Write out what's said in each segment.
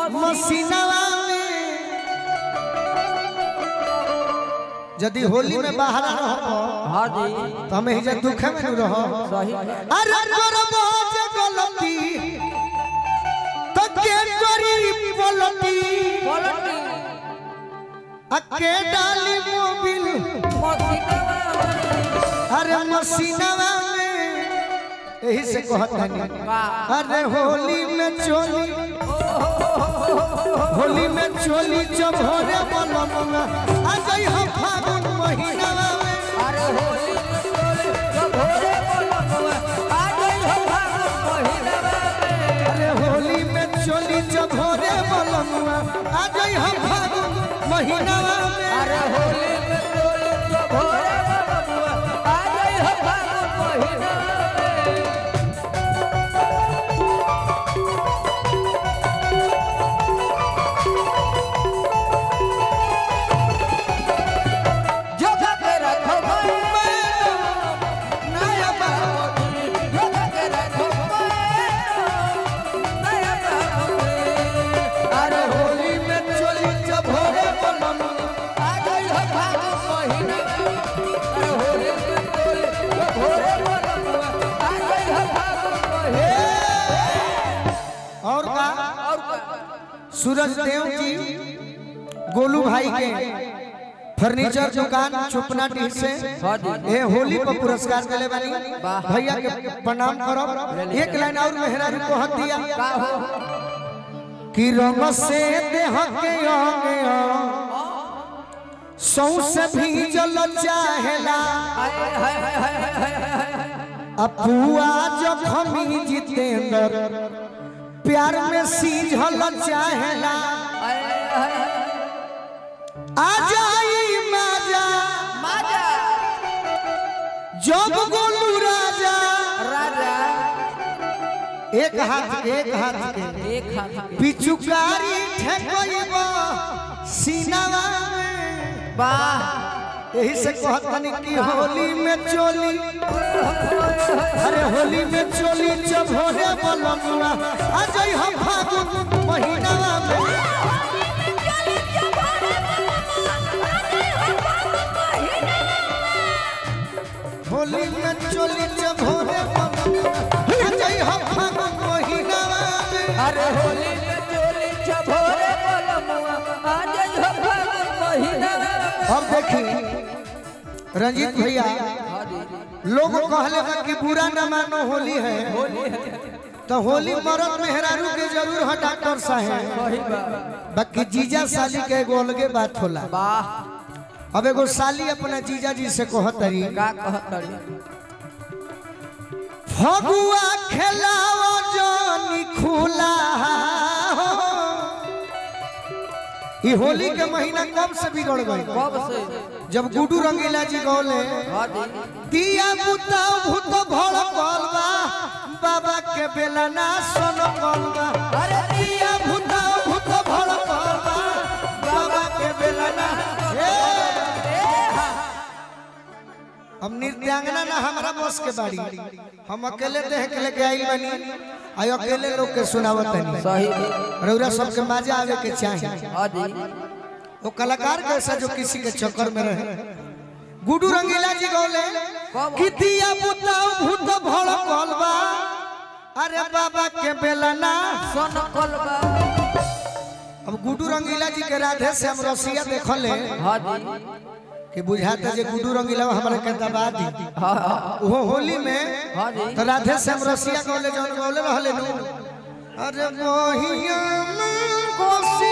मसीनवा में यदि होली में बाहर रहब हाँ जी तो हमें हिजा दुखे में न रह सही अरे करबो जे गलती तो के करी पलटी पलटी अके डाली मोबिल अरे मसीनवा में यही से कहतनी अरे होली में चोली होली में चोली जब होरे बलमुआ आ जाई हम फागुन महीनावा में अरे होली में चोली जब भोरे बोलबुआ आ गई हो फागुन महीना में अरे होली में चोली जब होरे बलमुआ आ जाई हम फागुन महीनावा में अरे होली में चोली जब भोरे बोलबुआ आ गई हो फागुन महीना में जो के रखो मैं नया बाबू जो के रखो मैं नया बाबू अरे होली में चोली जब होरे बलमुआ आ गई हो फागुन महीना अरे होली में चोली जब भोरे बोलबुआ आ गई हो फागुन महीना और का और का सूरज देव जी गोलू भाई के फर्नीचर दुकान चुपना टी से हाँ जी। ए होली पर पुरस्कार दिले बानी वाह। भैया के प्रणाम करब एक लाइन और मेहरा को हक दिया का हो कि रंग से देह के अंगे सौ से भी जल चाहेला हाय हाय हाय हाय हाय हाय अपुआ जखमी जितेंद्र प्यार में सीझल चाहेला हाय हाय आ जाई माजा माजा जब गोलू राजा राजा एक हाथ के एक हाथ के एक हाथ के पिचुकारी ठेकइब सीनावा में वाह यही से कहतनी कि होली में चोली अरे होली में चोली जब होरे बलमुआ आ जाई हम फागुन महीनावा में होली में चोली जब होरे बलमुआ आ जाई हम फागुन महीनावा में अरे होली में चोली छभोरे बोलमुआ आज हो फागुन महीना अब देखी रंजीत भैया लोग कहले बा कि बुरा न मानो होली है तो होली मरद मेहरारू के जरूर है डॉक्टर साहब बाकी जीजा साली के एगो अलगे बात होला वाह अब एगो साली अपना जीजा जी से कहतरी का कहतड़ी फगुआ खेलाओ जानी खुला ई होली के महीना कब से बिगड़ गई कब से जब गुडू रंगीला जी गौले हाँ जी दिया बुता भूत भड़ कलबा बाबा के बेला ना सोन कलबा अरे दिया बुता भूत भड़ कलबा बाबा के बेला ना ए! हम नृत्यांगना ना हमारा बस के बाड़ी हम अकेले देह के लेके आई बनी आई अकेले लोग के सुनावत नहीं सही रौरा सबके मजा आवे के चाहिए हाँ जी वो कलाकार कैसा जो किसी के चक्कर में रहे गुडू रंगीला जी गौले कि दिया बुताओ भूत भड़ कलबा अरे बाबा के बेलना सोन कलबा अब गुडू रंगीला जी के राधे से हम रसिया देखले हाँ जी कि बुझाते जे गुडू रंगीला हमरा के दबा दी हाँ हाँ वो होली में हाँ जी तो राधे से हम रसिया गौले जौन गौले रहले नु अरे मोहिया में कोसी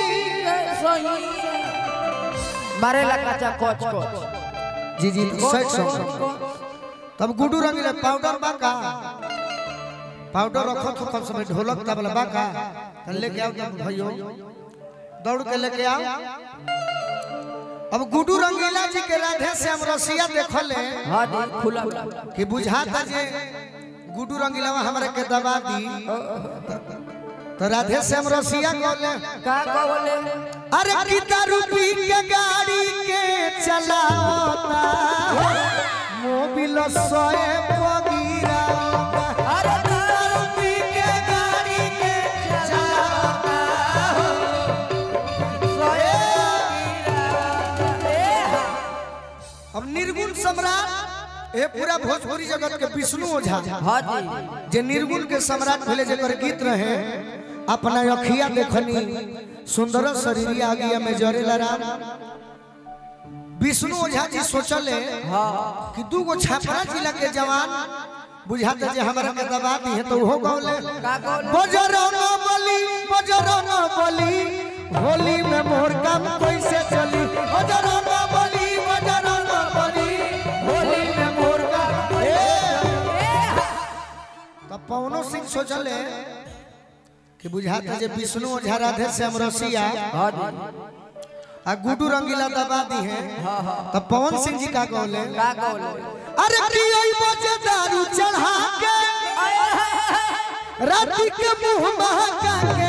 मारेला कच्चा कोच कोच जी जी सच सच तब गुडू रंगीला पाउडर बा का पाउडर रखो तो कम समय ढोलक तबला बा का तो लेके आओ तब भइयो दौड़ के लेके आओ अब गुडू रंगीला जी के राधे से हम रसिया देखले हाँ जी खुला कि बुझाता जे गुडू रंगीला हमरा के दबा दी तो राधे से हम रसिया कहले का कहले अरे कितना रुपी के गाड़ी के चलाता मोबिल सोए पगीरा अरे रुपी के गाड़ी के चलाता सम्राट ए पूरा भोजपुरी जगत के विष्णु ओझा हाँ जी जे निर्गुण के सम्राट भेले जेकर गीत रहे अपना अखिया देखनी सुंदर शरीरिया आगिया में जरेला राम विष्णु ओझा जी सोचले हाँ कि दू गो छापरा जिला के जवान बुझाते जे हमरा के दबा दी है तो वो गौले का गौले? बजरंग बली बजरंग बली होली में मोर काम कैसे चली बजरंग बली बजरंग बली होली में मोर काम तब पवनो सिंह सोचले कि बुझाते जे विष्णु ओझा राधे श्याम रसिया हाँ जी आ गुडू रंगीला दबा दी है तब पवन सिंह जी का कहले का गौले अरे की आई बजे दारू चढ़ा के राती के मुंह महका के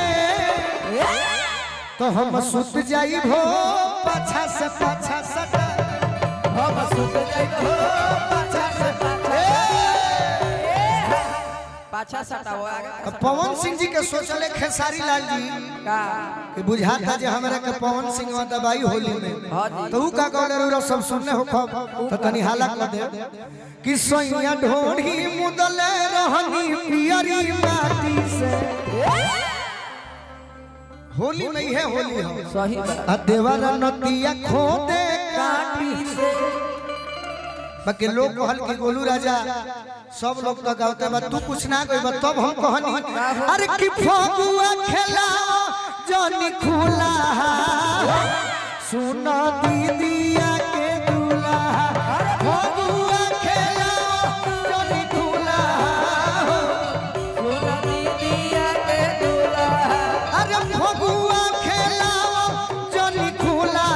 तो हम सुत जाई भो पाछा से पाछा सटा हम सुत जाइब हो पाछा से पाछा पाछा सटाओ आगे तो पवन सिंह जी के सोचले खेसारी लाल जी का कि बुझाता जे हमरा के पवन सिंह में दबाई होली में हाँ जी तो ऊ का कहले रे सब सुनने हो खब तो तनी हाला कर दे कि सोइया ढोढ़ी मुदले रहनी पियरी माटी से होली में है होली हो सही बात आ देवारा नतिया खोदे काटी काटी से बाकी लोग कहल कि गोलू राजा सब लोग तो गाते बा तू कुछ ना कही तब हम कहनी अरे कि फगुआ खेला जनी खुला सुनो दीदिया के दूल्हा फगुआ खेला जनी खुला सुन दीदिया के दूल्हा अरे फगुआ खेला जनी खुला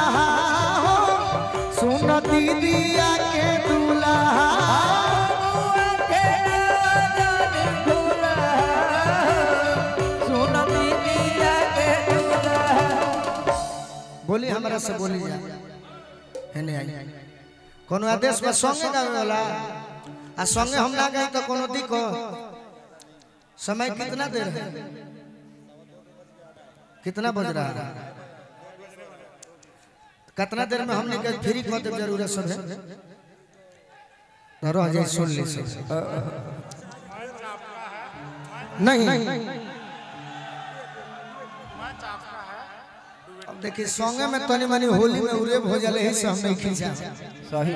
सुनो दीदिया के दूल्हा सुन दीदिया के दूल्हा बोली हमरा से बोली जा हेने आई कोनो आदेश में संगे गावे वाला आ संगे हम ना गए तो कोनो दिक्कत समय कितना देर है कितना बज रहा है कितना देर में हमने के फ्री कर दे जरूरत सब है तो रह जाए सुन ले से नहीं अब देखिए संगे में तनी मनी होली में उरेब हो जाले ही से हम नहीं खींचा सही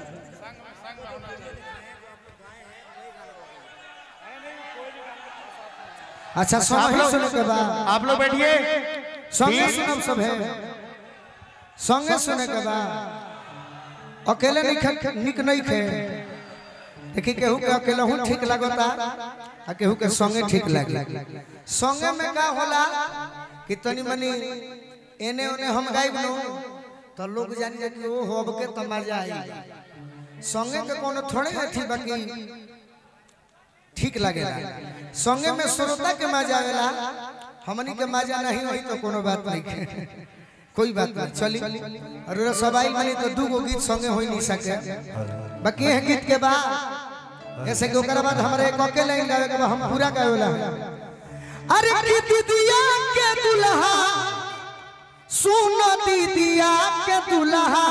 अच्छा संगे ही सुने के बाद आप लोग बैठिए संगे सुनब सब है संगे सुने के बाद अकेले नहीं खे निक नहीं खे देखी केहू के अकेले हूँ ठीक लगता आ केहू के संगे ठीक लगे संगे में का होला कि तनी मनी एने ओने हम गाइब नो तो लोग जानी जा कि ओ होब के त मजा आई संगे के कोनो थोड़े अथी बाकी ठीक लगेला संगे में श्रोता के मजा आवेला हमनी के मजा नहीं होई तो कोनो बात नहीं है कोई बात नहीं चली और रे सबाई मनी तो दू गो गीत संगे होई नहीं सके बाकी है गीत के बाद ऐसे के ओकरा बाद हमरे एक अकेले लाइन गावे के बा, हम पूरा गावेला अरे की दीदिया के दुल्हा सुन दीदिया के दुल्हा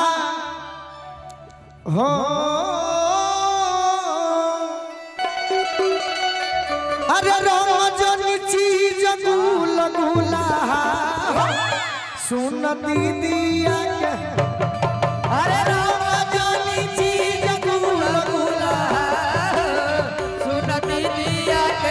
हो अरे रंजनी चीज गुल गुला सुन दीदिया के अरे रंजनी चीज गुल गुला सुन दीदिया के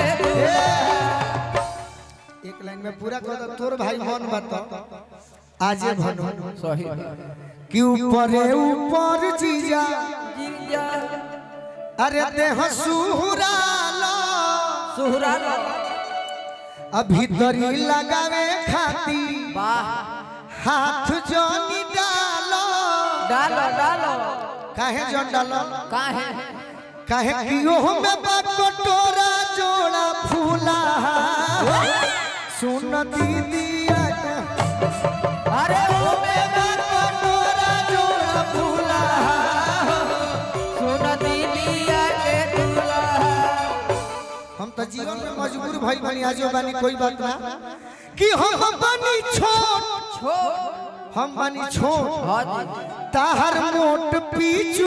एक लाइन में पूरा कर दो तोर भाई मन बता आजे भनो सही कि ऊपरे ऊपर जीजा जीजा अरे देह सुहुराला सुहरा अभी दरी लगावे खाती वाह हाथ जोनी डालो डालो डालो काहे जोन डालो काहे काहे कियो में बा कटोरा जोड़ा फूला सुन दीदिया के अरे ओ में बा कटोरा जोड़ा फूला सुन दीदिया के दूल्हा हम तो जीवन में मजबूर भई बनी आजो बानी कोई बात ना कि हम बनी छोट छोड़ हम बनी छोट हाँ जी ताहर मोट पीछू